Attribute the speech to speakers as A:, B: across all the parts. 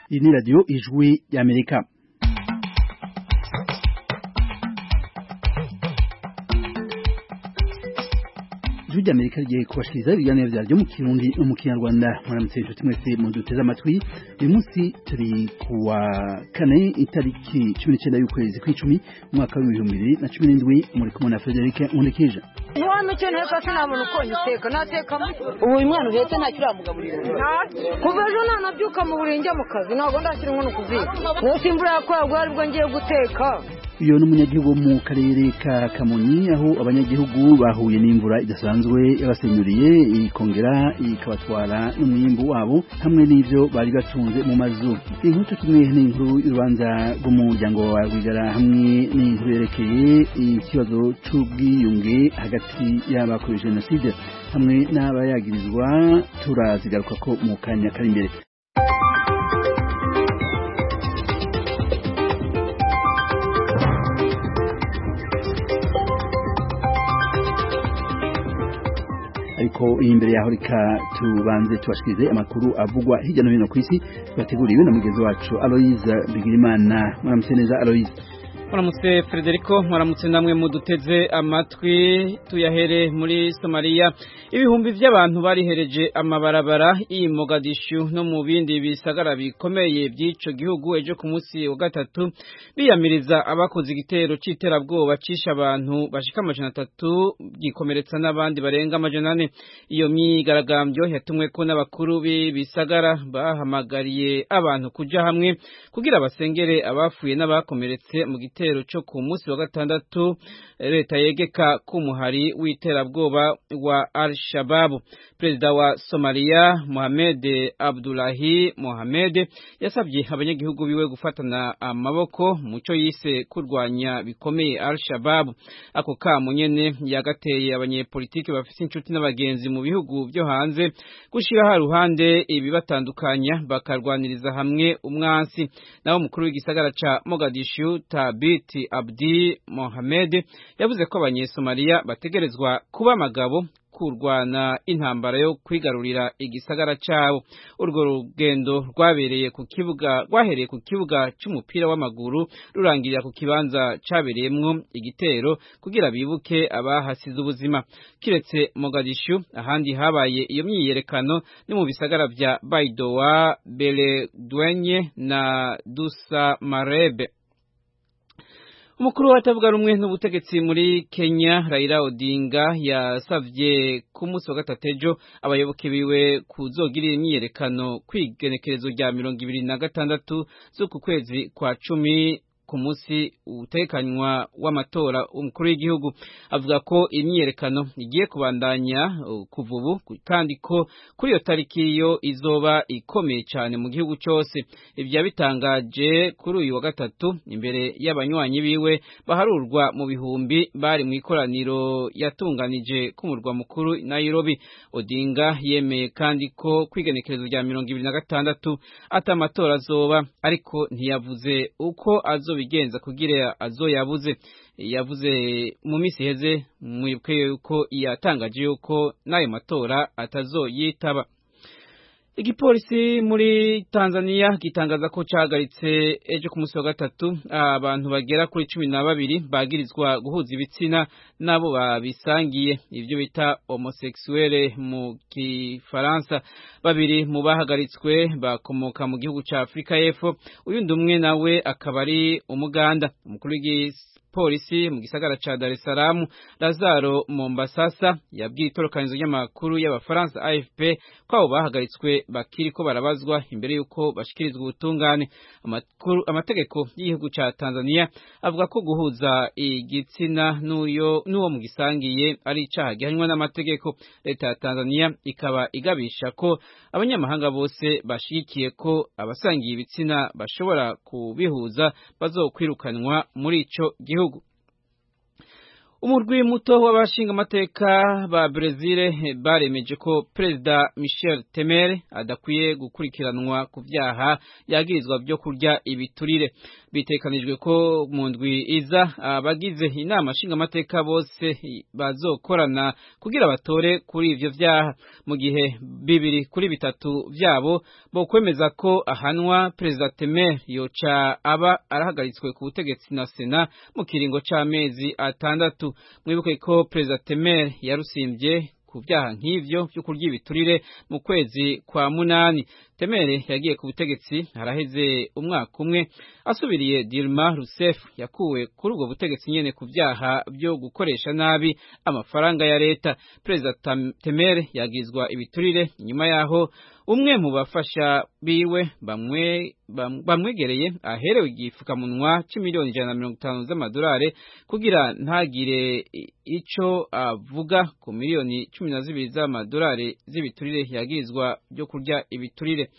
A: Iyi ni radiyo ijwi ry'Amerika ijwi ry'Amerika rigiye kubashikiriza ibiganiro byaryo mu kirundi no mu kinyarwanda muramutse inshuti mwese muduteze amatwi uyu munsi turi ku wa kane itariki cumi n'icyenda y'ukwezi kw'icumi umwaka w'ibihumbi bibiri na cumi n'indwi muri kumwe na frederic nkurikije
B: ntiwame icyo nteka se nta muntu ukunda iteka nateka
C: ubu uyu mwana uhetse ntacyo uramugaburira
B: kuva ejo nanabyuka mu buri njya mu kazi ntabwo ndashyira inkono ku ziko munsi imvura yakoraguye aribwo ngiye guteka
A: uyu ni umunyagihugu wo mu karere ka kamonyi aho abanyagihugu bahuye n'imvura idasanzwe yabasenyuriye ikongera ikabatwara n'umwimbu wabo hamwe n'ibyo bari batunze mu mazu inkuru turi kumwe ni inkuru y'urubanza rw'umuryango wa rwigara hamwe n'inkuru yerekeye ikibazo cy'ubwiyunge hagati y'abakorewe jenoside hamwe n'abayagirizwa turazigaruka ko mu kanya kari imbere ariko imbere yaho reka tubanze tubashikirize amakuru avugwa hirya no hino ku isi bateguriwe na mugenzi wacu Aloyize Bigirimana muramutse neza Aloyize
D: muramutse frederico muramutse namwe muduteze amatwi tuyahere muri somaliya ibihumbi by'abantu barihereje amabarabara i mogadishu no mu bindi bisagara bikomeye by'icyo gihugu ejo ku munsi wa gatatu biyamiriza abakoze igitero cy'iterabwoba cisha abantu bashika amajana atatu byikomeretsa n'abandi barenga amajana ane iyo myigaragambyo yatumwe ko n'abakuru b'ibisagara bahamagariye abantu kuja hamwe kugira basengere abafuye n'abakomeretse mu gitero igitero cyo ku munsi wa gatandatu leta yegeka k'umuhari w'iterabwoba wa al-shababu perezida wa somaliya mohamed abdulahi mohamed yasabye abanyagihugu biwe gufatana amaboko mu cyo yise kurwanya bikomeye al-shababu ako kamo nyene yagateye abanyepolitiki bafite inshuti n'abagenzi mu bihugu byo hanze gushiraho ruhande ibibatandukanya bakarwaniriza hamwe umwansi naho umukuru w'igisagara ca mogadishu tabi Biti Abdi Mohamed yavuze ko abanyesomaliya bategerezwa kuba amagabo kurwana intambara yo kwigarurira igisagara cyabo urwo rugendo rwabereye ku kibuga rwahereye ku kibuga cy'umupira w'amaguru rurangirira ku kibanza cyabereyemwo igitero kugira bibuke abahasize ubuzima kiretse Mogadishu ahandi habaye iyo myiyerekano ni mu bisagara bya Baidoa Beledwenye na Dusa Marebe umukuru w'abatavuga rumwe n'ubutegetsi muri kenya rayira odinga yasabye ku munsi wa gatatu ejo abayoboke biwe kuzogirira imyiyerekano kw'igenekerezo rya mirongo ibiri na gatandatu z'uku kwezi kwa cumi ku munsi utekanywa w'amatora umukuru w'igihugu avuga ko imyiyerekano igiye kubandanya kuva ubu kandi ko kuri iyo tariki yo izoba ikomeye cyane mu gihugu cyose ibyo yabitangaje kuri uyu wa gatatu imbere y'abanywanyi biwe baharurwa mu bihumbi bari mu ikoraniro yatunganije k'umurwa mukuru Nairobi Odinga yemeye kandi ko kwigenekerezo rya mirongo ibiri na gatandatu atamatora azoba ariko ntiyavuze uko azo bigenza kugira azo yabuze yavuze mu minsi iheze mwibwe yuko yatangaje yuko n'ayo matora atazoyitaba igipolisi muri Tanzania gitangaza ko cyahagaritse ejo ku munsi wa gatatu abantu bagera kuri cumi na babiri bagirizwa guhuza ibitsina n'abo babisangiye ibyo bita homosexuelle mu kifaransa babiri mu bahagaritswe bakomoka mu gihugu cya Afurika y'Epfo uyundi umwe nawe akaba ari umuganda umukuru w'igisi polisi mu gisagara ca Dar es Salaam Lazaro Mombasasa yabwiye itorokanizo ry'amakuru y'abafaransa AFP ko abo bahagaritswe bakiri ko barabazwa imbere y'uko bashikirizwa ubutungane amategeko y'igihugu ca Tanzania avuga ko guhuza igitsina n'uyo n'uwo mu gisangiye ari icaha gihanywa n'amategeko leta ya Tanzania ikaba igabisha ko abanyamahanga bose bashigikiye ko abasangiye ibitsina bashobora kubihuza bazokwirukanwa muri ico gihugu umurwi muto w'abashinga amateka ba Brezil baremeje ko perezida Michel Temer adakwiye gukurikiranwa ku byaha yagirizwa byo kurya ibiturire bitekanijwe ko mu ndwi iza abagize inama nshinga amateka bose bazokorana kugira batore kuri ibyo byaha mu gihe bibiri kuri bitatu byabo bo kwemeza ko ahanwa perezida Temer yoca aba arahagaritswe ku butegetsi na Sena mu kiringo c'amezi atandatu mwibuke ko perezida Temer yarusimbye ku byaha nk'ivyo byo kurya ibiturire mu kwezi kwa munani Temer yagiye ku butegetsi haraheze umwaka umwe asubiriye Dilma Rousseff yakuwe kuri ubwo butegetsi nyene ku byaha byo gukoresha nabi amafaranga ya leta perezida Temer yagizwa ibiturire nyuma yaho umwe mu bafasha biwe bamwe bamwegereye aherewe igifukamunwa cy'imiliyoni ijana na mirongo itanu z'amadolari kugira ntagire icyo avuga ku miliyoni cumi na zibiri z'amadolari z'ibiturire yagirizwa byo kurya ibiturire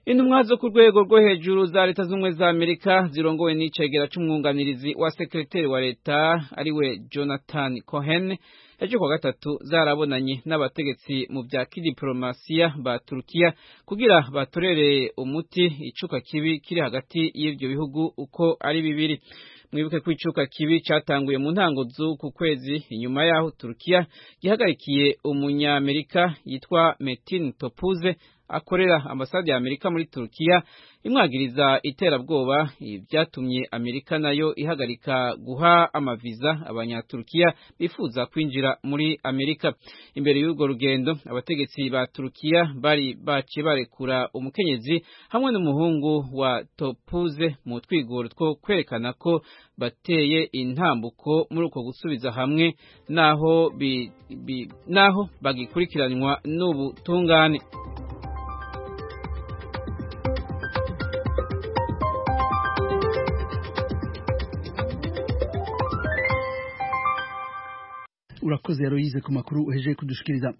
D: Intumwa zo ku rwego rwo hejuru za leta z'ubumwe za Amerika zirongowe n'icegera c'umwunganirizi wa sekreteri wa leta ariwe Jonathan Cohen ejo kuwa gatatu zarabonanye n'abategetsi mu bya kidiplomasiya ba Turukiya kugira batorere umuti icuka kibi kiri hagati y'ivyo bihugu uko ari bibiri mwibuke ko icuka kibi cyatanguye mu ntango z'uku kwezi inyuma yaho Turukiya gihagarikiye umunyamerika yitwa Metin Topuze akorera ambasade ya Amerika muri Turkiya imwagiriza iterabwoba ibyatumye Amerika nayo ihagarika guha amaviza abanyaturkiya bifuza kwinjira muri Amerika imbere y'urwo rugendo abategetsi ba Turkiya bari baciye barekura umukenyezi hamwe n'umuhungu wa Topuze mu twigoro two kwerekana ko bateye intambuko muri uko gusubiza hamwe naho bi, bi, naho bagikurikiranwa n'ubutungane
A: urakoze yaroyize ku makuru uhejeje kudushikiriza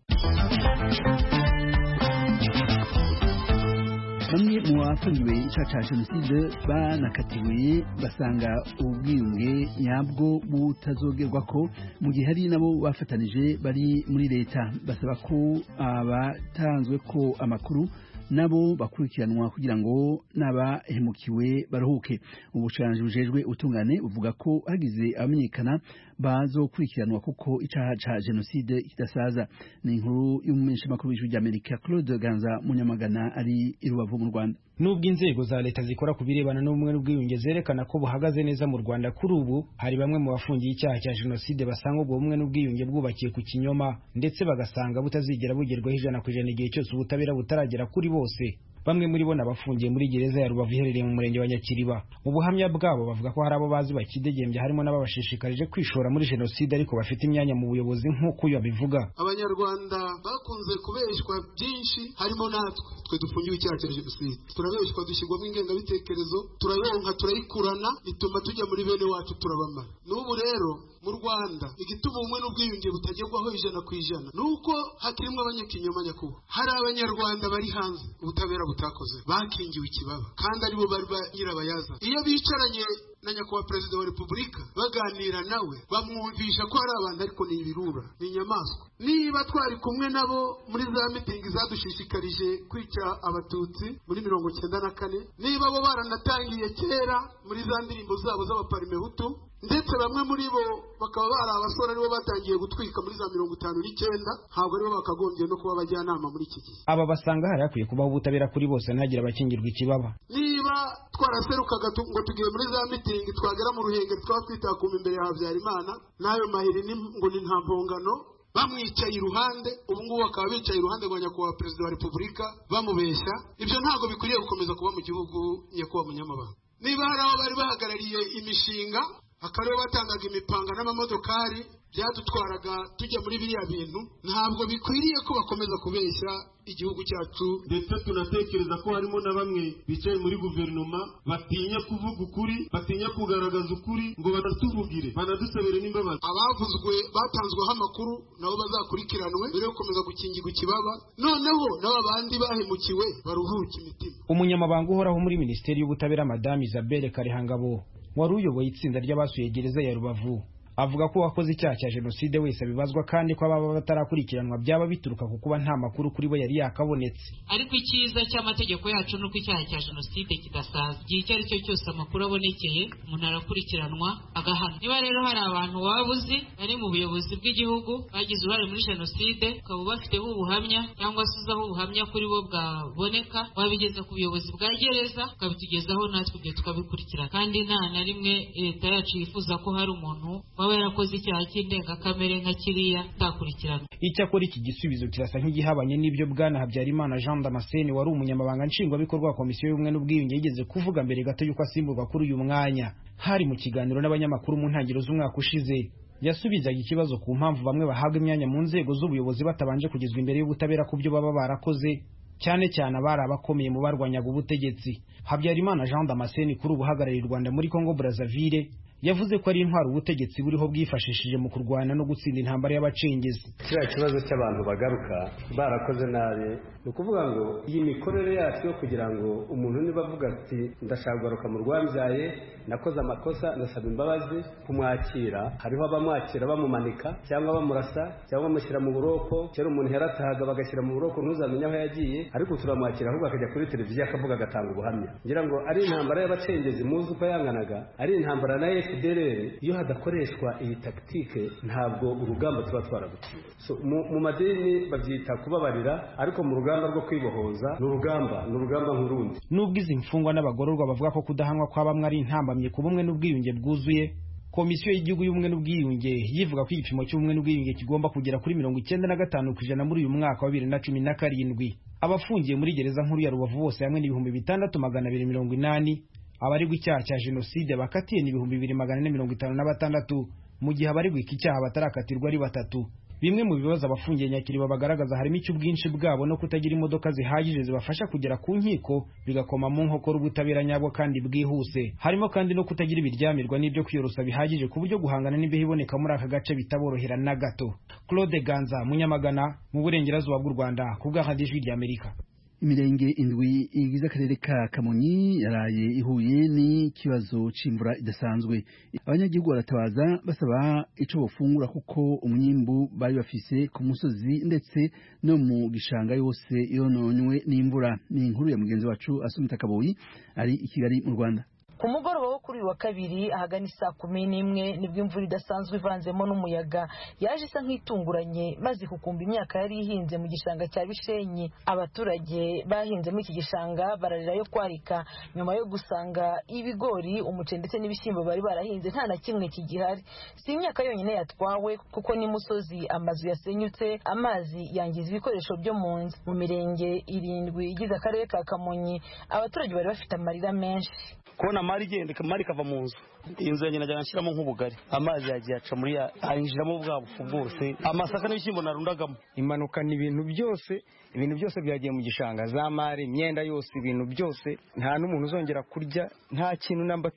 A: bamwe mu bafungiwe icyaha cya jenoside banakatiwe basanga ubwiyunge nyabwo butazogerwa ko mu gihe hari nabo bafatanije bari muri leta basaba ko abatanzwe ko amakuru nabo bakurikiranwa kugira ngo n'abahemukiwe baruhuke ubushanji bujejwe utungane buvuga ko hagize abamenyekana bazokurikiranwa kuko icyaha cya jenoside kidasaza ni inkuru y'umumenyeshamakuru w'ijwi ry'amerika claude ganza munyamagana ari i rubavu mu rwanda
E: nubwo inzego za leta zikora ku birebana n'ubumwe n'ubwiyunge zerekana ko buhagaze neza mu rwanda kuri ubu hari bamwe mu bafungiye icyaha cya jenoside basanga ubwo bumwe n'ubwiyunge bwubakiye ku kinyoma ndetse bagasanga butazigera bugerwaho ijana ku ijana igihe cyose ubutabera butaragera kuri bose bamwe muri bo nabafungiye muri gereza ya rubavu iherereye mu murenge wa nyakiriba mu buhamya bwabo bavuga ko hari abo bazi bakidegembya harimo n'ababashishikarije kwishora muri jenoside ariko bafite imyanya mu buyobozi nk'uko uyu abivuga
F: abanyarwanda bakunze kubeshywa byinshi harimo natwe twe dufungiwe icyaha cya jenoside turabeshywa dushyirwamo ingengabitekerezo turayonka turayikurana bituma tujya muri bene wacu turabamara n'ubu rero mu rwanda igituma ubumwe n'ubwiyunge butagerwaho ijana ku ijana ni uko hakirimo abanyakinyoma nyakubahwa hari abanyarwanda bari hanze ubutabera butakoze bakingiwe ikibaba kandi aribo bari ba nyirabayazana iyo bicaranye na nyakubahwa perezida wa repubulika baganira nawe bamwumvisha ko ari abantu ariko ni ibirura ni inyamaswa niba twari kumwe nabo muri za mitingi zadushishikarije kwica abatutsi muri mirongo cyenda na kane niba bo baranatangiye kera muri za ndirimbo zabo z'abaparimehutu ndetse bamwe muri bo bakaba bari abasore aribo batangiye gutwika muri za mirongo itanu n'icyenda ntabwo aribo bakagombye no kuba abajyanama muri iki gihe
E: aba basanga hari hakwiye kubaho ubutabera kuri bose ntihagire abakingirwa ikibaba
F: niba twaraserukaga ngo tugiye muri za mitingi twagera mu ruhengeri twaba twitakuma imbere ya habyarimana n'ayo mahiri ngo ni nta mpongano bamwicaye iruhande ubu ngubu bakaba bicaye iruhande rwa nyakubahwa perezida wa repubulika bamubeshya ibyo ntabwo bikwiriye gukomeza kuba mu gihugu nyakubahwa munyamabanga niba hari aho bari bahagarariye imishinga akaribo batangaga imipanga n'amamodokari byadutwaraga tujya muri biriya bintu ntabwo bikwiriye ko bakomeza kubeshya igihugu cyacu ndetse tunatekereza ko harimo na bamwe bicaye muri guverinoma batinya kuvuga ukuri batinya kugaragaza ukuri ngo banatuvugire banadusabire n'imbabazi abavuzwe batanzweho amakuru nabo bazakurikiranwe mbere yo gukomeza gukingirwa ikibaba noneho n'aba bandi bahemukiwe baruhuke imitima
E: umunyamabanga uhoraho muri minisiteri y'ubutabera madamu isabelle karihangabo wari uyoboye itsinda ry'abasuye gereza ya rubavu avuga ko uwakoze icyaha cya jenoside wese abibazwa kandi ko ababa batarakurikiranwa byaba bituruka ku kuba nta makuru kuri bo yari yakabonetse
G: ariko icyiza cy'amategeko yacu ni uko icyaha cya jenoside kidasaza igihe icyo ari cyo cyose amakuru abonekeye umuntu arakurikiranwa agahana niba rero hari abantu waba uzi bari mu buyobozi bw'igihugu bagize uruhare muri jenoside ukaba ubafiteho ubuhamya cyangwa se uzaho ubuhamya kuri bo bwaboneka wabigeza ku buyobozi bwa gereza ukabitugezaho natwe ibyo tukabikurikirana kandi nta na rimwe leta yacu yifuza ko hari umuntu waba yarakoze icyaha cy'indengakamere nka kiriya atakurikirana
E: icyakora iki gisubizo kirasa nk'igihabanye n'ibyo bwana habyarimana jean damascene wari umunyamabanga nshingwabikorwa wa komisiyo y'ubumwe n'ubwiyunge yigeze kuvuga mbere gato y'uko asimburwa kuri uyu mwanya hari mu kiganiro n'abanyamakuru mu ntangiriro z'umwaka ushize yasubizaga ikibazo ku mpamvu bamwe bahabwa imyanya mu nzego z'ubuyobozi batabanje kugezwa imbere y'ubutabera ku byo baba barakoze cyane cyane abari abakomeye mu barwanyaga ubutegetsi habyarimana jean damascene kuri ubu uhagarariye u rwanda muri congo brazzaville yavuze ko ari intwaro ubutegetsi buriho bwifashishije mu kurwana no gutsinda intambara y'abacengezi
H: kiriya kibazo cy'abantu bagaruka barakoze nabi ni ukuvuga ngo iyi mikorere yacu yo kugira ngo umuntu niba avuga ati ndashaka kugaruka mu rwambyaye nakoze amakosa ndasaba imbabazi kumwakira hariho abamwakira bamumanika cyangwa bamurasa cyangwa bamushyira mu buroko kera umuntu yaratahaga bagashyira mu buroko ntuzamenye aho yagiye ariko turamwakira ahubwo akajya kuri televiziyo akavuga agatanga ubuhamya ngira ngo ari intambara y'abacengezi muzi uko yanganaga ari intambara nayo fdrr iyo hadakoreshwa iyi takitike ntabwo urugamba tuba twaragutsinze so, mu madini babyita kubabarira ariko mu rugamba rwo kwibohoza ni urugamba ni urugamba nk'urundi
E: nubwo izi mfungwa n'abagororwa bavuga ko kudahanwa kwa bamwe ari intambamye ku bumwe n'ubwiyunge bwuzuye komisiyo y'igihugu y'ubumwe n'ubwiyunge yivuga ko igipimo cy'ubumwe n'ubwiyunge kigomba kugera kuri mirongo icyenda na gatanu ku ijana muri uyu mwaka wa bibiri na cumi na karindwi abafungiye muri gereza nkuru ya rubavu bose hamwe n'ibihumbi bitandatu magana abiri mirongo inani abaregwa icyaha cya jenoside bakatiye ni ibihumbi bibiri magana ane mirongo itanu na batandatu mu gihe abaregwa iki cyaha batarakatirwa ari batatu bimwe mu bibazo abafungiye nyakiriba bagaragaza harimo icy'ubwinshi bwabo no kutagira imodoka zihagije zibafasha kugera ku nkiko bigakoma mu nkokora ubutabera nyabwo kandi bwihuse harimo kandi no kutagira ibiryamirwa n'ibyo kwiyorosa bihagije ku buryo guhangana n'imbeho iboneka muri aka gace bitaborohera na gato claude ganza munyamagana mu burengerazuba bw'u rwanda ku bw'akadijwi ry'amerika
A: imirenge indwi igize akarere ka kamonyi yaraye ihuye n'ikibazo cy'imvura idasanzwe abanyagihugu baratabaza basaba icyo bafungura kuko umwimbu bari bafise ku musozi ndetse no mu gishanga yose yononywe n'imvura ni inkuru ya mugenzi wacu asumita kaboyi ari i kigali mu rwanda
I: ku mugoroba wo kuri uyu wa kabiri ahagana isaa kumi n'imwe nibwo imvura idasanzwe ivanzemo n'umuyaga yaje isa nk'itunguranye maze kukumba imyaka yari ihinze mu gishanga cya bishenyi abaturage bahinzemo iki gishanga bararira yo kwarika nyuma yo gusanga ibigori umuceri ndetse n'ibishyimbo bari barahinze nta na kimwe kigihari si imyaka yonyine yatwawe kuko n'imusozi amazu yasenyutse amazi yangiza ibikoresho byo mu nzu mu mirenge irindwi igize akarere ka kamonyi abaturage bari bafite amarira menshi
J: kubona mari igenda mari ikava mu nzu inzu yanjye najyana nshyiramo nk'ubugari amazi yagiye aca muri ya yinjiramo bwa bufu bwose amasaka n'ibishyimbo narundagamo
K: impanuka ni ibintu byose ibintu byose byagiye mu gishanga za mari imyenda yose ibintu byose nta n'umuntu uzongera kurya nta kintu namba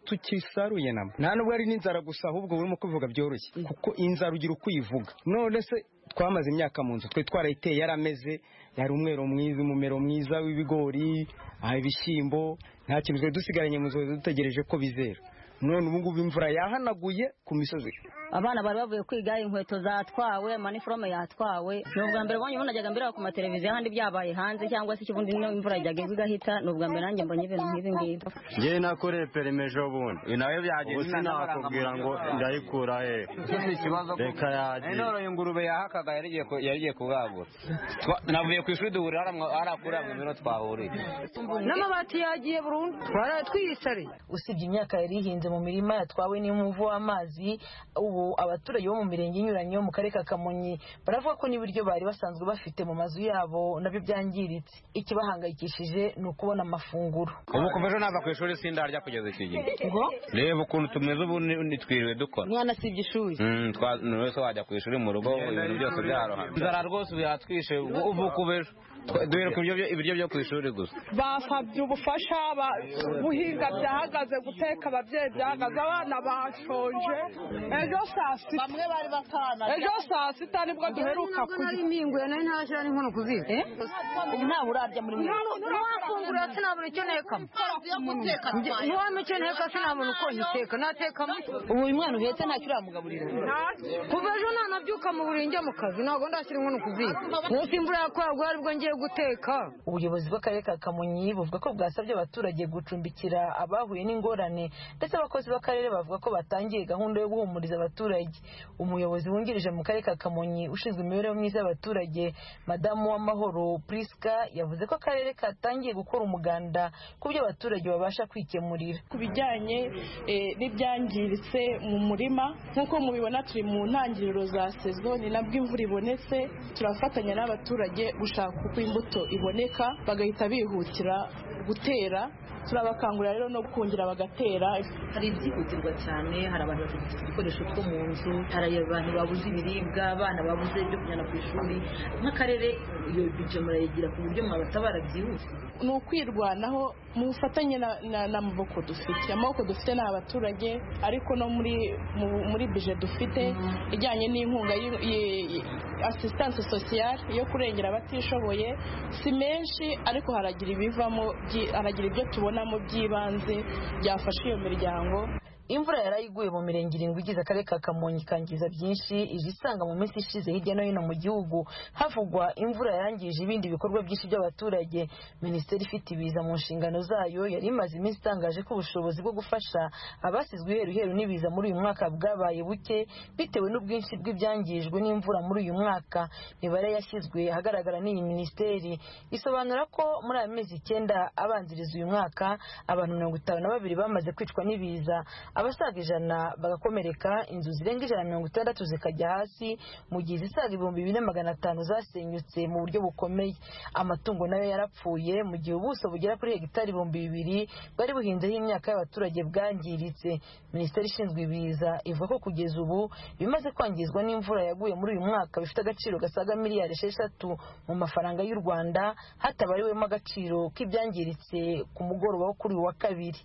K: tukisaruye namba nta nubwo ari n'inzara gusa ahubwo burimo kubivuga byoroshye kuko inzara ugira uko uyivuga none se twamaze imyaka mu nzu twe twarayiteye yarameze yari umwero mwiza umumero mwiza w'ibigori ibishyimbo nta kintu twari dusigaranye mu nzu dutegereje ko bizera none ubu ngubu imvura yahanaguye ku misozi
L: abana bari bavuye kwiga inkweto zatwawe maniforome yatwawe ni ubwa mbere mbonye najyaga mbireba ku mateleviziyo ahandi byabaye hanze cyangwa se ikibundi niyo imvura yajyaga igahita ni ubwa mbere nanjye mbonye ibintu nk'ibi ngibi
M: ngewe nakoreye perime ejo bundi nawe byagenda ubu sinakubwira ngo ndayikura he reka yagiye
N: inoroye ingurube yahakaga yarigiye kubwagura navuye ku ishuri duhurira hariya kuri buri biro twahuriye
B: n'amabati yagiye burundu twaraye twiyisariye
I: usibye imyaka yari ihinze mu mirima yatwawe n'umuvu w'amazi ubu abaturage bo mu mirenge inyuranye yo mu karere ka kamonyi baravuga ko n'ibiryo bari basanzwe bafite mu mazu yabo nabyo byangiritse ikibahangayikishije ni ukubona amafunguro
N: ubu kuva ejo nava ku ishuri sindarya kugeza iki gihe reba ukuntu tumeze ubu ntitwiriwe dukora
I: umwana asibye ishuri
N: wese wajya ku ishuri mu rugo ibintu byose byarohamye inzara rwose yatwishe ubu kuva ejo duhereka ibiryo byo ku ishuri gusa
O: basabye ubufasha guhinga byahagaze guteka ababyeyi byagaze abana bashonje ejo saa sita bamwe bari batana ejo saa sita nibwo duheruka kurya
B: impinguye nari ntashyira n'inkono ku ziko
C: ntawe urarya muri mwe
B: ntiwafungura sinabona icyo ntekamo ntiwamenya icyo nteka sinabona uko nyiteka natekamo
C: ubu uyu mwana uhetse ntacyo uramugaburira
B: kuva ejo ntanabyuka mu buriri njya mu kazi ntabwo ndashyira inkono ku ziko munsi imvura yakwagwa aribwo ngiye guteka
I: ubuyobozi bw'akarere ka kamonyi buvuga ko bwasabye abaturage gucumbikira abahuye n'ingorane ndetse abakozi b'akarere bavuga ko batangiye gahunda yo guhumuriza abaturage umuyobozi wungirije mu karere ka kamonyi ushinzwe imibereho myiza y'abaturage madamu w'amahoro priska yavuze ko akarere katangiye gukora umuganda ku byo abaturage babasha kwikemurira
P: ku bijyanye eh, n'ibyangiritse mu murima nk'uko mubibona turi mu ntangiriro za sezo ni nabwo imvura ibonetse turafatanya n'abaturage gushaka uko imbuto iboneka bagahita bihutira gutera turabakangurira rero no kungira bagatera
Q: hari ibyihutirwa cyane hari abantu bafite ibikoresho two mu nzu hari abantu babuze ibiribwa abana babuze ibyo kujyana ku ishuri nk'akarere iyo bije murayigira ku buryo mwabatabara byihuse
P: ni ukwirwanaho mu bufatanye n'amaboko dufite amaboko dufite ni abaturage ariko no muri mu- muri bije dufite ijyanye n'inkunga y'in- y- assistance sociale yo kurengera abatishoboye si menshi ariko haragira ibivamo byi- haragira ibyo tubonamo by'ibanze byafasha iyo miryango
I: imvura yari iguye mu mirenge irindwi igize akarere ka kamonyi ikangiza byinshi ije isanga mu minsi ishize hirya no hino mu gihugu havugwa imvura yangije ibindi bikorwa byinshi by'abaturage minisiteri ifite ibiza mu nshingano zayo yari imaze iminsi itangaje ko ubushobozi bwo gufasha abasizwe iheru iheru n'ibiza muri uyu mwaka bwabaye buke bitewe n'ubwinshi bw'ibyangijwe n'imvura muri uyu mwaka imibare yashyizwe ahagaragara n'iyi minisiteri isobanura ko muri aya mezi icyenda abanziriza uyu mwaka abantu mirongo itanu na babiri bamaze kwicwa n'ibiza abasaga ijana bagakomereka inzu zirenga ijana na mirongo itandatu zikajya hasi mu gihe izisaga ibihumbi bine magana atanu zasenyutse mu buryo bukomeye amatungo nayo yarapfuye mu gihe ubuso bugera kuri hegitari ibihumbi bibiri bwari buhinzeho imyaka y'abaturage bwangiritse minisiteri ishinzwe ibiza ivuga ko kugeza ubu bimaze kwangizwa n'imvura yaguye muri uyu mwaka bifite agaciro gasaga miliyari esheshatu mu mafaranga y'u rwanda hatabariwemo agaciro k'ibyangiritse ku mugoroba wo kuri uyu wa kabiri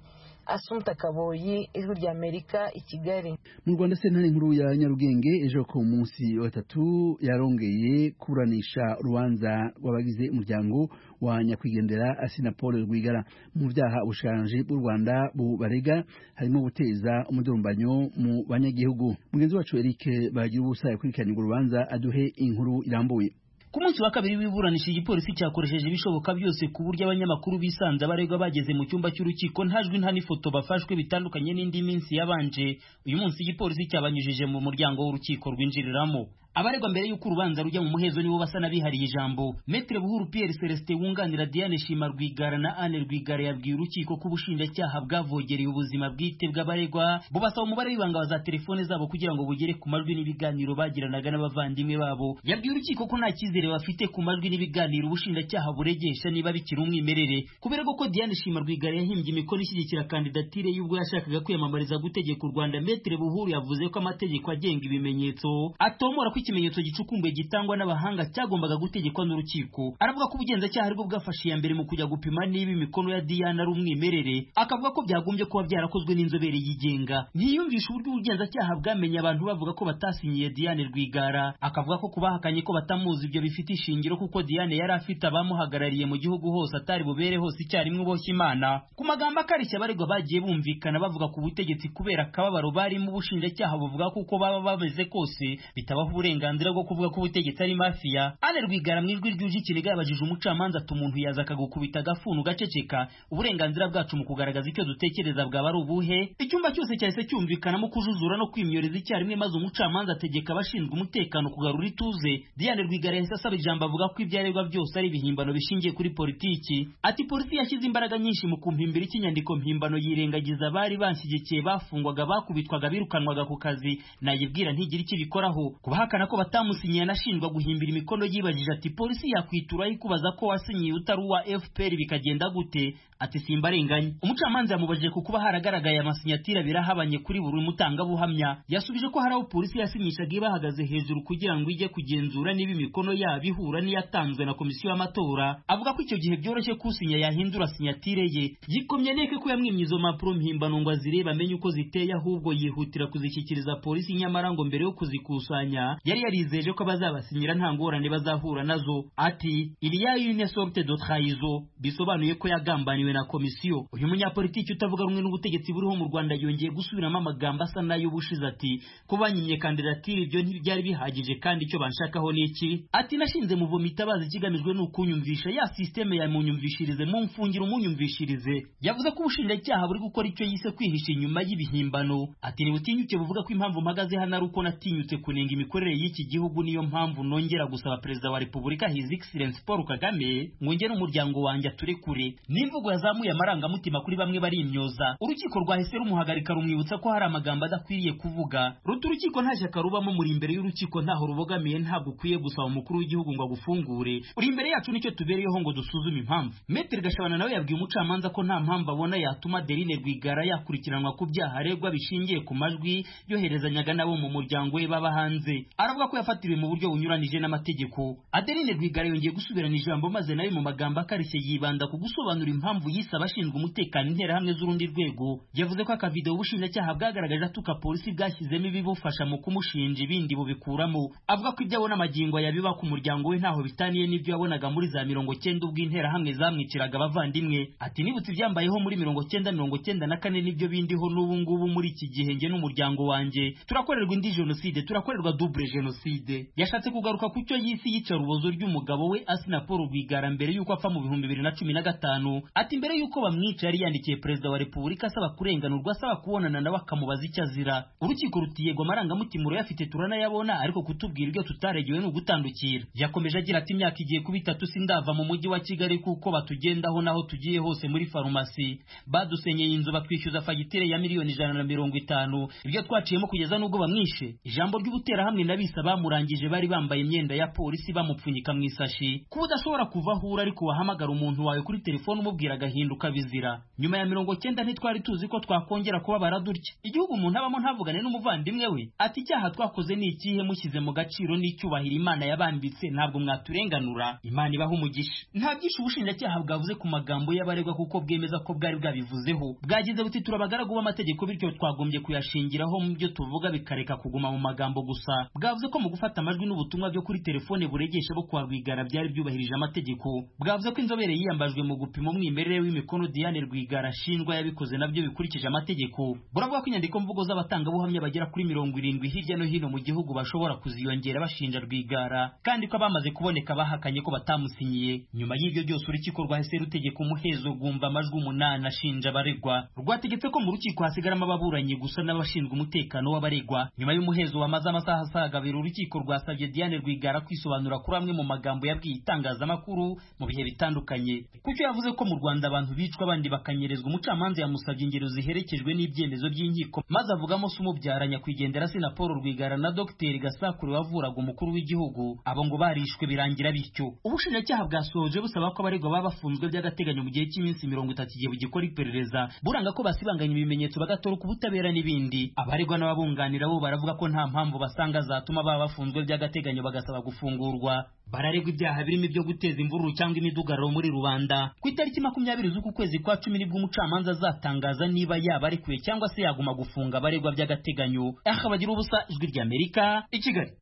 I: asumta kaboyi ijwi ry'amerika i kigali
A: mu rwanda sentare nkuru ya nyarugenge ejo ku munsi wa gatatu yarongeye kuburanisha urubanza rw'abagize umuryango wa nyakwigendera asinapol rwigara mu byaha ubushikiranganji bw'u rwanda bubarega harimo guteza umudurumbanyo mu banyagihugu mugenzi wacu eric bagira ubusa yakurikiranye urwo rubanza aduhe inkuru irambuye
R: ku munsi wa kabiri w'iburanisha igipolisi cyakoresheje ibishoboka byose ku buryo abanyamakuru bisanze abaregwa bageze mu cyumba cy'urukiko nta jwi nta n'ifoto bafashwe bitandukanye n'indi minsi yabanje uyu munsi igipolisi cyabanyujije mu muryango w'urukiko rwinjiriramo abaregwa mbere y'uko urubanza rujya mu muhezo nibo basa n'abihariye ijambo metre buhuru pierre celestin wunganira diane shima rwigara na anne rwigara yabwiye urukiko ko ubushinjacyaha bwavogereye ubuzima bwite bw'abaregwa bubasaba umubare w'ibanga wa za telefone zabo kugira ngo bugere ku majwi n'ibiganiro bagiranaga n'abavandimwe babo yabwiye urukiko ko nta cyizere bafite ku majwi n'ibiganiro ubushinjacyaha buregesha niba bikiri umwimerere kubera ko diane shima rwigara yahimbye imikono ishyigikira kandidatire y'ubwo yashakaga kwiyamamariza gutegeka u rwanda metre buhuru yavuze ko amategeko agenga ibimenyetso atomora ko ikimenyetso gicukumbuye gitangwa n'abahanga cyagombaga gutegekwa n'urukiko aravuga ko ubugenzacyaha aribwo bwafashe iya mbere mu kujya gupima niba imikono ya diyana ari umwimerere akavuga ko byagombye kuba byarakozwe n'inzobere yigenga ntiyumvisha uburyo ubugenzacyaha bwamenye abantu bavuga ko batasinyiye diyane rwigara akavuga ko kubahakanye ko batamuzi ibyo bifite ishingiro kuko diyane yari afite abamuhagarariye mu gihugu hose atari bubere hose icyarimwe boshye imana ku magambo akarishya abaregwa bagiye bumvikana bavuga ku butegetsi kubera akababaro barimo ubushinjacyaha buvuga kuko baba bameze kose bitabaho uburenganzira bwo kuvuga ko ubutegetsi ari mafiya ane rwigara mu ijwi ryuje ikiniga yabajije umucamanza ati umuntu yaza akagukubita agafuni ugaceceka uburenganzira bwacu mu kugaragaza icyo dutekereza bwaba ari ubuhe icyumba cyose cyahise cyumvikanamo kujujura no kwimyoreza icyarimwe maze umucamanza ategeka abashinzwe umutekano kugarura ituze diane rwigara yahise asaba ijambo avuga ko ibyo aregwa byose ari ibihimbano bishingiye kuri politiki ati polisi yashyize imbaraga nyinshi mu kumpimbira ikinyandiko mpimbano yirengagiza abari banshyigikiye bafungwaga bakubitwaga birukanwaga ku kazi nayibwira ntigire icyo ibikoraho kubahakana yerekana ko batamusinyiye anashinjwa guhimbira imikono yibajije ati polisi yakwituraho ikubaza ko wasinyiye utari uwa fpr bikagenda gute ati simbarenganye umucamanza yamubajije ku kuba haragaragaye amasinyatira abiri ahabanye kuri buri mutangabuhamya yasubije ko hari aho polisi yasinyishaga ibahagaze hejuru kugira ngo ijye kugenzura niba imikono yabo ihura n'iyatanzwe na komisiyo y'amatora avuga ko icyo gihe byoroshye ko usinya yahindura sinyatire ye yikomye neke ko yamwimye izo mpapuro mpimbano ngo azirebe amenye uko ziteye ahubwo yihutira kuzishyikiriza polisi nyamara ngo mbere yo kuzikusanya yari yarizeje ko abazabasinyira nta ngorane bazahura nazo ati il y a une sorte de trahison bisobanuye ko yagambaniwe na komisiyo uyu munyapolitiki utavuga rumwe n'ubutegetsi buriho mu Rwanda yongeye gusubiramo amagambo asa nayo ubushize ati ko banyimye kandidatire ibyo ntibyari bihagije kandi icyo banshakaho ni iki ati nashinze muvoma itabaza ikigamijwe ni ukunyumvisha ya sisiteme ya munyumvishirize mu mfungira umunyumvishirize yavuze ko ubushinjacyaha buri gukora icyo yise kwihisha inyuma y'ibihimbano ati ntibutinyuke buvuga ko impamvu mpagaze hano ari uko natinyutse kunenga imikorere y'iki gihugu niyo mpamvu nongera gusaba perezida wa repubulika his excellence paul kagame ngo nge n'umuryango wanjye aturekure n'imvugo yazamuye amarangamutima kuri bamwe barimyoza urukiko rwahise rumuhagarika rumwibutsa ko hari amagambo adakwiriye kuvuga ruta urukiko nta shyaka rubamo muri imbere y'urukiko ntaho rubogamiye ntabwo ukwiye gusaba umukuru w'igihugu ngo agufungure uri imbere yacu nicyo tubereyeho ngo dusuzume impamvu metero gashabana nawe yabwiye umucamanza ko nta mpamvu abona yatuma derine rwigara yakurikiranwa ku byaha aregwa bishingiye ku majwi yoherezanyaga nabo mu muryango we baba hanze aravuga ko yafatiriwe mu buryo bunyuranije n'amategeko adeline rwigara yongeye gusubirana ijambo maze nawe mu magambo akarishye yibanda ku gusobanura impamvu yise abashinzwe umutekano interahamwe z'urundi rwego yavuze ko akavidewo ubushinjacyaha bwagaragaje atuka polisi bwashyizemo ibibufasha mu kumushinja ibindi bubikuramo avuga ko ibyo abona amagingo yabiba ku muryango we ntaho bitaniye n'ibyo yabonaga muri za mirongo cyenda ubwo interahamwe zamwiciraga abavandimwe ati nibutse ibyambayeho muri mirongo cyenda mirongo cyenda na kane nibyo bindiho n'ubu ngubu muri iki gihe njye n'umuryango wanjye turakorerwa indi jenoside turakorerwa double jenoside yashatse kugaruka ku cyo yisi yica rubozo ry'umugabo we asina paul rwigara mbere y'uko apfa mu bihumbi bibiri na cumi na gatanu ati mbere y'uko bamwica yari yandikiye perezida wa repubulika asaba kurenganurwa asaba kubonana nawe akamubaza icyo azira urukiko rutiyego amarangamutima urayafite turanayabona ariko kutubwira ibyo tutaregewe ni ugutandukira yakomeje agira ati imyaka igiye kuba itatu sindava mu mujyi wa kigali kuko batugendaho naho tugiye hose muri farumasi badusenyeye inzu batwishyuza fagitire ya miliyoni ijana na mirongo itanu ibyo twaciyemo kugeza n'ubwo bamwishe ijambo ry'ubuterahamwe n'abisa bamurangije bari bambaye imyenda ya polisi bamupfunyika mu isashi kuba udashobora kuva aho uri ariko wahamagara umuntu wawe kuri telefone umubwira agahinduka bizira nyuma ya mirongo cyenda ntitwari tuzi ko twakongera kubabara dutya igihugu umuntu abamo ntavugane n'umuvandimwe we ati icyaha twakoze ni ikihe mushyize mu gaciro n'icyubahiro imana yabambitse ntabwo mwaturenganura imana ibaha umugisha nta byinshi ubushinjacyaha bwavuze ku magambo y'abaregwa kuko bwemeza ko bwari bwabivuzeho bwagize buti turabagaragu b'amategeko bityo twagombye kuyashingiraho mu byo tuvuga bikareka kuguma mu magambo gusa bwavuze ko mu gufata amajwi n'ubutumwa byo kuri telefone buregesha bo kwa rwigara byari byubahirije amategeko bwavuze ko inzobere yiyambajwe mu gupima umwimerere w'imikono diane rwigara ashinjwa yabikoze nabyo bikurikije amategeko buravuga ko inyandiko mvugo z'abatangabuhamya bagera kuri mirongo irindwi hirya no hino mu gihugu bashobora kuziyongera bashinja rwigara kandi ko abamaze kuboneka bahakanye ko batamusinyiye nyuma y'ibyo byose urukiko rwahise rutegeka umuhezo gumva amajwi umunani ashinja abaregwa rwategetse ko mu rukiko hasigaramo ababuranyi gusa n'abashinzwe umutekano w'abaregwa nyuma y'umuhezo wamaze amasaha asaga abiri urukiko rwasabye diane rwigara kwisobanura kuri amwe mu magambo yabwiye itangazamakuru mu bihe bitandukanye kuko yavuze ko mu rwanda abantu bicwa abandi bakanyerezwa umucamanza yamusabye ingero ziherekejwe n'ibyemezo by'inkiko maze avugamo se umubyara nyakwigendera sina paul rwigara na dogiteri gasakure wavuraga umukuru w'igihugu abo ngo barishwe birangira bityo ubushinjacyaha bwasohoje busaba ko abaregwa baba bafunzwe by'agateganyo mu gihe cy'iminsi mirongo itatu igihe bugikora iperereza buranga ko basibanganya ibimenyetso bagatoroka ubutabera n'ibindi abaregwa n'ababunganira bo baravuga ko nta mpamvu basanga zatuma baba bafunzwe by'agateganyo bagasaba gufungurwa bararegwa ibyaha birimo ibyo guteza imvururu cyangwa imidugararo muri rubanda ku itariki makumyabiri z'uku kwezi kwa cumi nibwo umucamanza azatangaza niba yaba arekuye cyangwa se yaguma gufunga abaregwa by'agateganyo aha bagira ubusa ijwi ry'amerika i kigali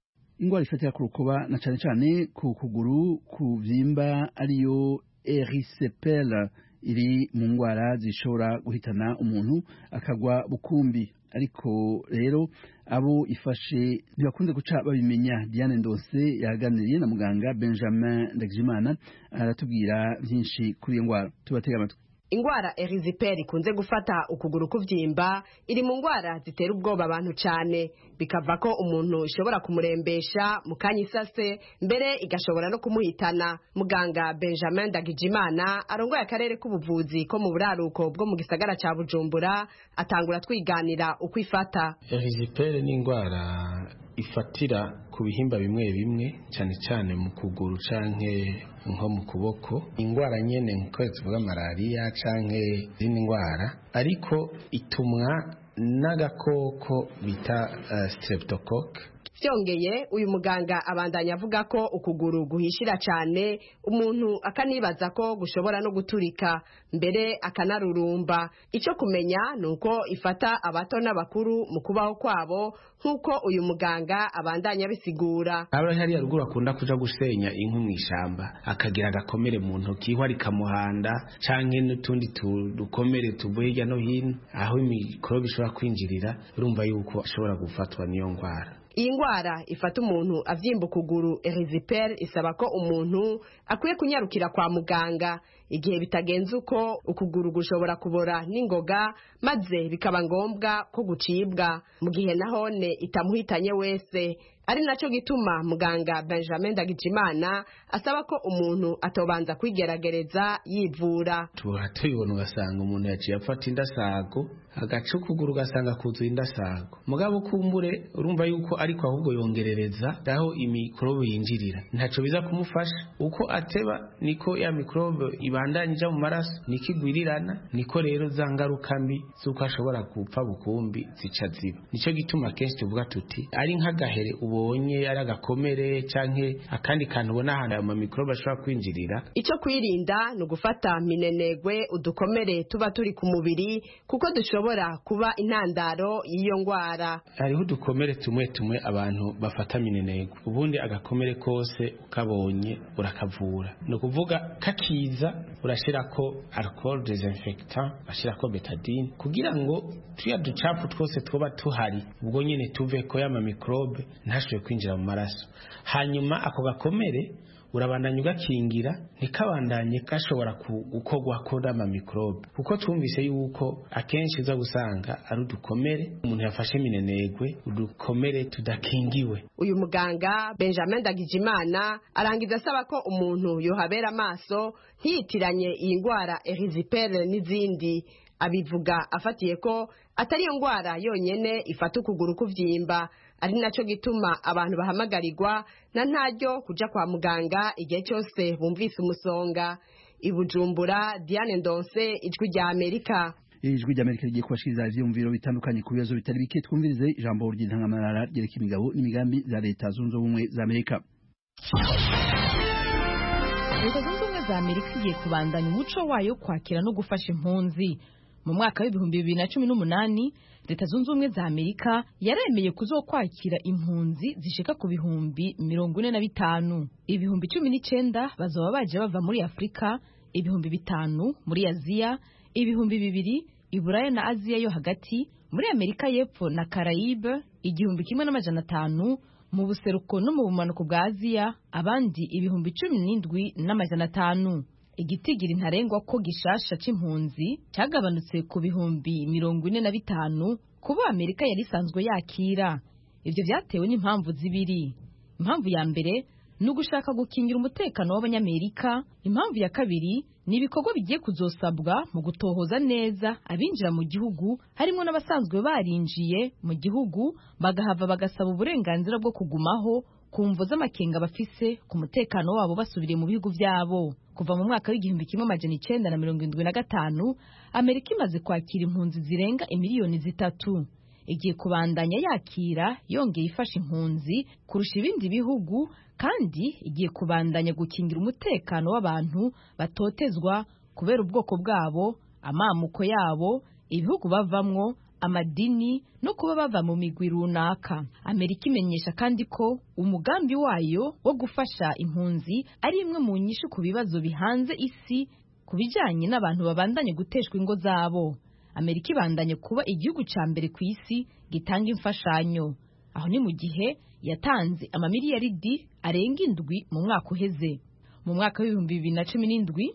A: indwara ifatira ku rukuba na cyane cyane ku kuguru ku byimba ariyo erisepera iri mu ndwara zishobora guhitana umuntu akagwa bukumbi ariko rero abo ifashe ntibakunze guca babimenya diane ndose yaganiriye na muganga benjamin ndagijimana aratubwira byinshi kuri iyo ndwara tubatega amatwi
S: ingwara eriziperi ikunze gufata ukuguru kubyimba iri mu ngwara zitera ubwoba abantu cyane bikava ko umuntu ishobora kumurembesha mu kanya isase mbere igashobora no kumuhitana muganga benjamin dagijimana arongoye akarere k'ubuvuzi ko mu buraruko bwo mu gisagara cya bujumbura atangura twiganira uko ifata
T: eriziperi ni indwara ifatira ku bihimba bimwe bimwe cyane cyane mu kuguru canke nko mu kuboko indwara nyene nkuko tuvuga malariya canke izindi ndwara ariko itumwa n'agakoko bita uh, streptocoque
S: byongeye uyu muganga abandanya avuga ko ukuguru guhishira cyane umuntu akanibaza ko gushobora no guturika mbere akanarurumba icyo kumenya ni uko ifata abato n'abakuru mu kubaho kwabo nk'uko uyu muganga abandanya abisigura
T: aba hariya ruguru akunda kuja gusenya inkwi mu ishyamba akagira agakomere mu ntoki aho ari kamuhanda canke n'utundi tu- dukomere tuvuye hirya no hino aho imikorobe ishobora kwinjirira urumva yuko ashobora gufatwa n'iyo ndwara
S: iyi ndwara ifata umuntu abyimba ukuguru eriziperi isaba ko umuntu akwiye kunyarukira kwa muganga igihe bitagenze uko ukuguru gushobora kubora n'ingoga maze bikaba ngombwa ko gucibwa mu gihe na none itamuhitanye wese ari nacyo gituma muganga benjamin ndagijimana asaba ko umuntu atobanza kwigerageza yivura
T: tuba tubibona ugasanga umuntu yaciye afata indasago agaca ukuguru ugasanga kuzuye indasago mugabo ukumbure urumva yuko ariko ahubwo yongerereza aho imikorobe yinjirira ntaco biza kumufasha uko ateba niko ya mikorobe ibandanya ija mu maraso niko igwirirana niko rero za ngaruka mbi z'uko ashobora gupfa bukumbi zica ziba nicyo gituma kenshi tuvuga tuti ari nk'agahere ubonye ari agakomere canke akandi kantu ubona ahantu ayo mamikorobe ashobora kwinjirira
S: icyo kwirinda ni ugufata minenegwe udukomere tuba turi ku mubiri kuko dushobora kuba intandaro y'iyo ndwara
T: hariho udukomere tumwe tumwe abantu bafata minenegwe ubundi agakomere kose ukabonye urakavura ni ukuvuga kakiza urashirako alcohol desinfectant urashirako betadine kugira ngo tuya ducafu twose tuba tuhari ubwo nyene tuve ko y'ama mikorobe ntashobore kwinjira mu maraso hanyuma ako gakomere urabandanya ugakingira ntikabandanye gashobora ku- gukorwako n'amamikorobe kuko twumvise yuko akenshi uza gusanga ari udukomere umuntu yafashe minenegwe udukomere tudakingiwe
S: uyu muganga benjamin ndagijimana arangiza asaba ko umuntu yohabera amaso ntiyitiranye iyi ndwara erizipere n'izindi abivuga afatiye ko atari iyo ndwara yonyene ifata ukuguru kubyimba ari nacyo gituma abantu bahamagarirwa na ntaryo kuja kwa muganga igihe cyose bumvise umusonga i bujumbura diane ndonse ijwi rya amerika
A: ijwi ry'amerika rigiye kubashikiriza ivyiyumviro bitandukanye ku bibazo bitari bike twumvirize ijambo ry'intangamarara ryerekeye imigabo n'imigambi za leta zunze ubumwe za amerika
U: leta zunze ubumwe za amerika igiye kubandanya umuco wayo wo kwakira no gufasha impunzi mu mwaka w'ibihumbi bibiri na cumi n'umunani leta zunze ubumwe za amerika yaremeye kuzokwakira impunzi zishika ku bihumbi mirongo ine na bitanu ibihumbi cumi n'icyenda bazaba baje bava muri afurika ibihumbi bitanu muri aziya ibihumbi bibiri iburaya na aziya yo hagati muri amerika y'epfo na karayibe igihumbi kimwe n'amajana atanu mu buseruko no mu bumanuko bwa aziya abandi ibihumbi cumi n'indwi n'amajana atanu igitigiri ntarengwa ko gishasha c'impunzi cyagabanutse ku bihumbi mirongo ine na bitanu kuba amerika yari isanzwe yakira ibyo byatewe n'impamvu zibiri impamvu ya mbere ni ugushaka gukingira umutekano w'abanyamerika impamvu ya kabiri ni ibikorwa bigiye kuzosabwa mu gutohoza neza abinjira mu gihugu harimo n'abasanzwe barinjiye mu gihugu bagahava bagasaba uburenganzira bwo kugumaho ku mvo z'amakenga bafise ku mutekano wabo basubiriye mu bihugu byabo kuva mu mwaka w'igihumbi kimwe amajana icyenda na mirongo irindwi na gatanu amerika imaze kwakira impunzi zirenga imiliyoni zitatu igiye kubandanya yakira yongeye ifasha impunzi kurusha ibindi bihugu kandi igiye kubandanya gukingira umutekano w'abantu batotezwa kubera ubwoko bwabo amamuko yabo ibihugu bavamwo amadini no kuba bava mu migwi runaka amerika imenyesha kandi ko umugambi wayo wo gufasha impunzi ari imwe mu nyishu ku bibazo bihanze isi ku bijyanye n'abantu babandanye guteshwa ingo zabo amerika ibandanye kuba igihugu cya mbere ku isi gitanga imfashanyo aho ni mu gihe yatanze amamiliyaridi arenga indwi mu mwaka uheze mu mwaka w'ibihumbi bibiri na cumi n'indwi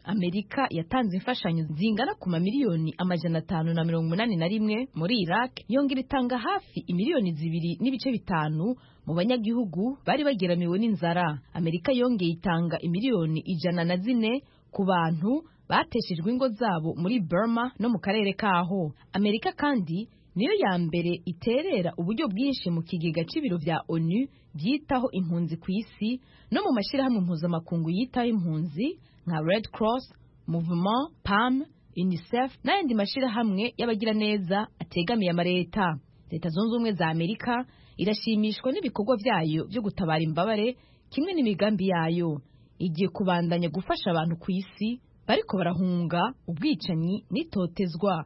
U: amerika yatanze imfashanyo zingana ku mamiliyoni amajana atanu na mirongo umunani na rimwe muri iraq yongera itanga hafi imiliyoni zibiri n'ibice bitanu mu banyagihugu bari bageramiwe n'inzara amerika yongeye itanga imiliyoni ijana na zine ku bantu bateshejwe ingo zabo muri burma no mu karere kaho amerika kandi niyo ya mbere iterera uburyo bwinshi mu kigega cy'ibiro bya onu byitaho impunzi ku isi no mu mashyirahamwe mpuzamakungu yitaho impunzi nka red cross movement pam unicef n'ayandi mashyirahamwe y'abagiraneza ategamiye amareta leta zunze ubumwe za amerika irashimishwa n'ibikorwa byayo byo gutabara imbabare kimwe n'imigambi yayo igiye kubandanya gufasha abantu ku isi bariko barahunga ubwicanyi n'itotezwa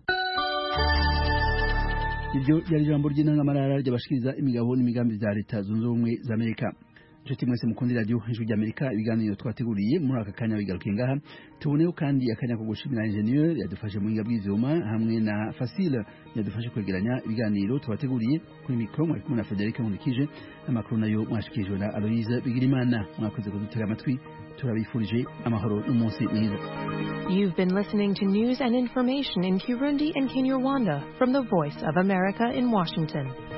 A: iryo ryari ijambo ry'intangamarara ry'abashikiriza imigabo n'imigambi bya leta zunze ubumwe za amerika inshuti mwese mukunda radiyo ijwi rya amerika ibiganiro twateguriye muri aka kanya bigarukiye ngaha tuboneho kandi akanya ko gushimira injeniyeri yadufashe mu buhinga bw'ibyuma hamwe na fasile yadufashe kwegeranya ibiganiro tubateguriye kuri mikoro mwari kumwe na frederic nkurikije amakuru nayo mwashikirijwe na aloyize bigirimana mwakoze kudutega amatwi turabifurije amahoro n'umunsi mwiza
D: You've been listening to news and information in Burundi and Kinyarwanda from the Voice of America in Washington.